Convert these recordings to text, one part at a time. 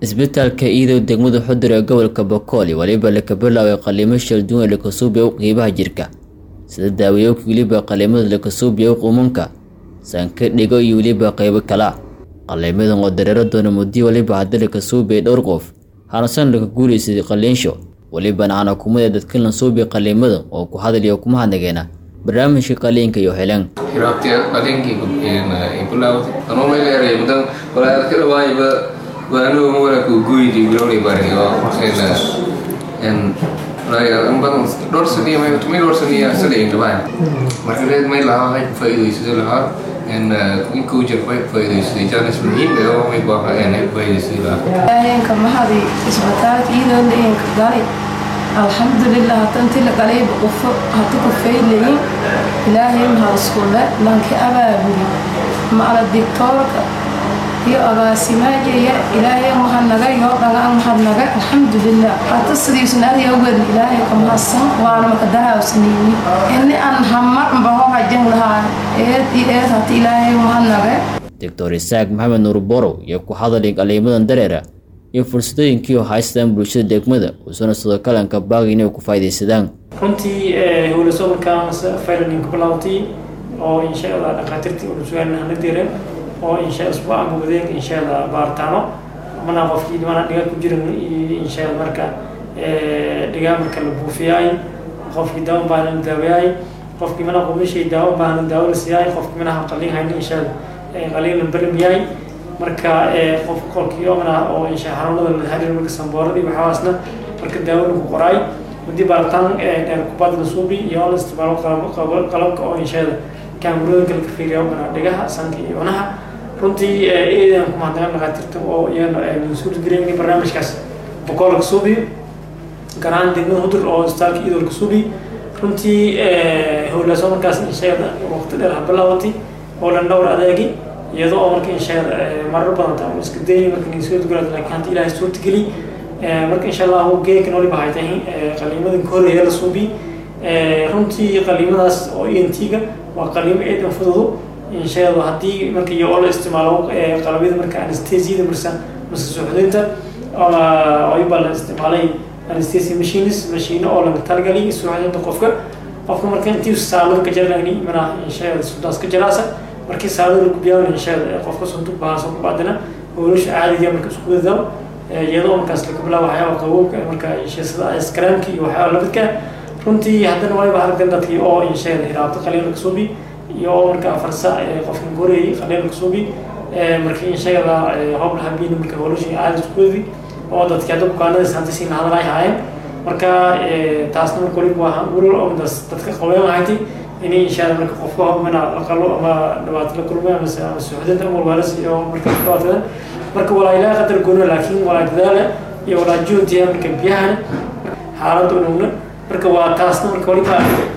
isbitaalka iidow degmada xudur ee gobolka bokooli weliba laka bilaabay qaliimo shal duwan ee lakasuubiya u qiibaha jirka sida daawayoowka weliba qaliimada lakasuubiya u qumanka sanka dhigo iyo weliba qaybo kala qaliimadan oo dareero doona muddi weliba haddii lakasuubiyay dhowr qof hanasan laka guulaysaday qaliinsho welibana aan xukuumada dadkan la suubiya qaliimada oo ku hadalaya kuma hadnageena barnaamijka qaliinka iyo heleen xiraabtiya qaliinkii ay bilaawday anuu meel eray mudan walaa ka dhawaayba waanu wala ku gooydi bilowni bari oo en en badan dhowr saniya may tumay dhowr saniya salay dhawaay marka reed may lahaa hay faa'iidaysto lahaa en inkuu jir faa'iidaystay jaanis muhiim ee oo may baaha en ay faa'iidaystay lahaa ilaahaynka mahadi isbitaalka iyadoo leeyanka galay alxamdulilah hatanti la galayba qufo hatu kufaylayin ilaahay mahadiskulle lanki abaabuli macala digtoorka iyo agaasimaajeya ilaahay mahadnaga yoo dhagaan mahadnaga alxamdulilah hata sidiisna adiga wedi ilaahay ka mahadsan waana makadahaawsanayni ini aan hamar baho hajan lahaa eed iyo eed hata ilaahay mahadnaga doctor isaaq maxamed nuur borow iyo ku hadalay qaliimadan dareera iyo fursadooyinkii oo haystaan bulshada degmada uusana sidoo kalanka baagay inay ku faa'iidaysadaan runtii howlaso markaa faylaninka bilaawtay oo insha allah dhakhaatiirtii udhusugaalna hana diren oo insha isbuuc ama wadeeg insha allah baaritaano mana qofkii dhimana dhigaa ku jiran iyo insha allah marka dhigaa marka la buufiyaay qofkii daawo baahna la daawayaay qofkii mana qumishay daawo baahna daawo la siiyaay qofkii manaha qaliin hayna insha allah qaliin la bermiyaay marka qof qolkii omna oo insha xanuunada la xiriir marka sambooradii waxaasna marka daawo lagu qoraay haddii baaritaan dheer kubad la suubi iyo la isticmaalo qalabka oo inshaada kaamirooyinka laga fiiriya omna dhigaha sanka iyo cunaha runtii eedan ku mahadnaqan dhakhaatiirta oo iyana mas-uul gareyn barnaamijkaas boqol ka suubi garaan degmada hudur oo isbitaalka idol ka suubi runtii howlaasoo markaas inshaada waqti dheer habilaawatay oo dhan dhowr adeegi iyadoo oo marka insha marar badan taa iska dayni marka nisoo galaad laakiin hanta ilaahay suurta geli marka insha allah geekan waliba waxay tahay qaliimadan ka horeeya la suubi runtii qaliimadaas oo ent-ga waa qaliimo eedan fududu insha allah haddii marka iyo oo la isticmaalo qalabyada marka anestesiyada marsa mase suuxdinta ayba la isticmaalay anesthesia machines machine oo laga talagalay suuxdinta qofka qofka marka intii saalada ka jarnayni mana insha allah sudaas ka jaraasa markii saalada lagu biyaawna insha qofka suntu bahaaso ku bacdina howlasha caadiga marka isku wadao iyadoo markaas laga bilaabo waxyaaba qabowga marka insha sida iskaraamka iyo waxyaaba lamidka runtii haddana waliba halkan dadkii oo insha hiraabta qaliin laga suubi iyo marka farsa qofka goreeyay qaliin laga suubi marka insha allah hoob lahabiina marka howlasha caadi isku wadi oo dadkii hadda bukaanadaas hanta siin hadal ay haayeen marka taasna marka waliba waa ulol oo dadka qabeyn lahayti inay insha allah marka qofka hobmana aqalo ama dhibaato la kulmay ama ama suuxdinta ama walbaalas iyo marka dhibaatada marka walaa ilaa qadar goona laakiin walaa dadaala iyo walaa juhdiya marka biyahan xaaladda unugna marka waa taasna marka waliba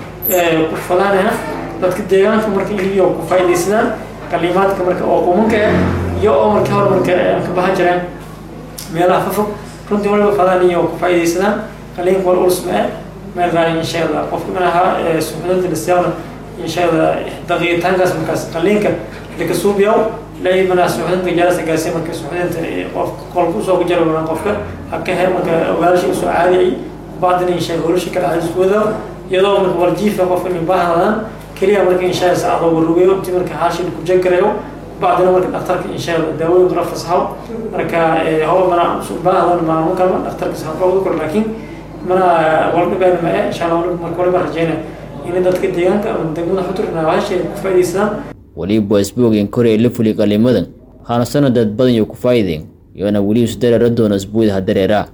ku falaanaya dadka deegaanka marka iniyo ku faa'iidaysadaan qaliimaadka marka oo qumanka iyo oo marka hore marka ka bahan jiraan meelaha fafog runtii waliba falaan iyo ku faa'iidaysadaan qaliinka wal ulsma meel raali insha allah qofka manaha suuxdinta lisyawna insha allah daqiiqitaankaas markaas qaliinka laka suubiyaw lay manaa suuxdinta jaarasa gaarsiya marka suuxdinta qof qolka usoo ku jara qofka habka he marka ogaalasha usoo caadiyay bacdina insha howlasha kala caadi isku wada iyadoo marka warjiifa qofka in baahadaan keliya marka insha allah saacadoo warugeyo intii marka haashi ku jagarayo bacdina marka dhakhtarka insha allah daawooyinka la fasaxo marka hawa mana baahadan maamun kalma dhakhtarka saxaqoodu kor laakiin mana waldhibeen ma insha allah marka waliba rajeyna in dadka deegaanka ama degmada xudur naawashay ku faa'iidaysadaan weliba isbuugeen koray la fuli qaliimadan waxaana sanadad badan iyo ku faa'iideen iyona weli isdareera doona isbuudaha dareera